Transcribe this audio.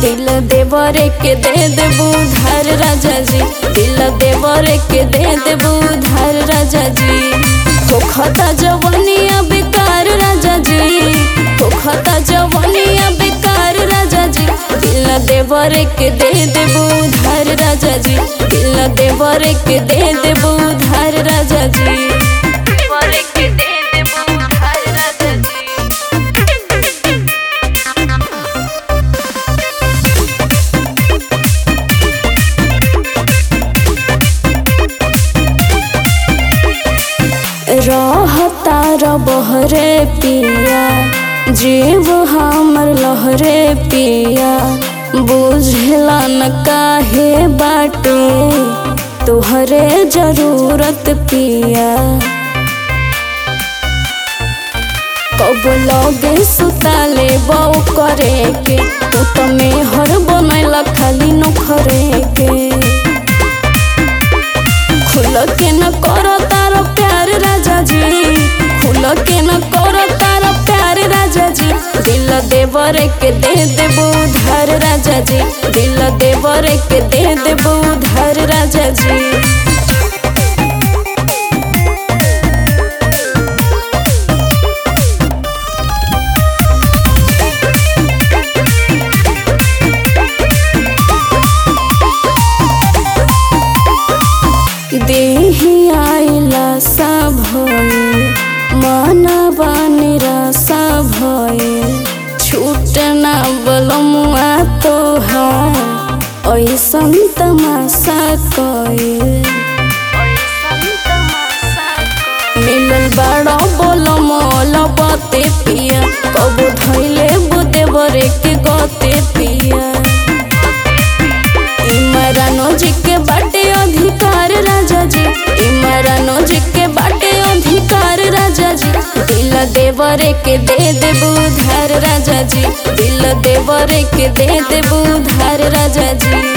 दिल देवरे के दे देबू धार राजा जी दिल देवरे के दे देबू धार राजा जी होखता जवनिया बेकार राजा जी होखता जवनिया बेकार राजा जी दिल देवरे के दे देबू धार राजा जी दिल देवरे के दे देबू धार राजा जी देवरे के दे देबू धार राजा जी रहता बहरे पिया जीव हमर लहरे पिया बुझला न काहे बाटे तोहरे जरूरत पिया कब लगे सुताले बऊ करे के तो तमे हर बनैला खाली नखरे के खुल के न कर तार प्यार राजा जी खुल के न कर तार प्यार राजा जी दिल देवर के दे देबू धार राजा जी दिल देवर के दे देबू धार राजा जी देही आइला सा भये मनवा निराशा भये छूटना बलमुआ तोहार ऐसन तमाशा कये मिलल बड़ा बोल मोल बते पिया कबो धैले बुदेवरे के गते पिया इमरानो जी के बाटे अधिकार राजा जी इमरानो जी के बाटे अधिकार राजा जी दिल देवरे के दे देबू धार राजा जी दिल देवरे के दे देबू धार राजा जी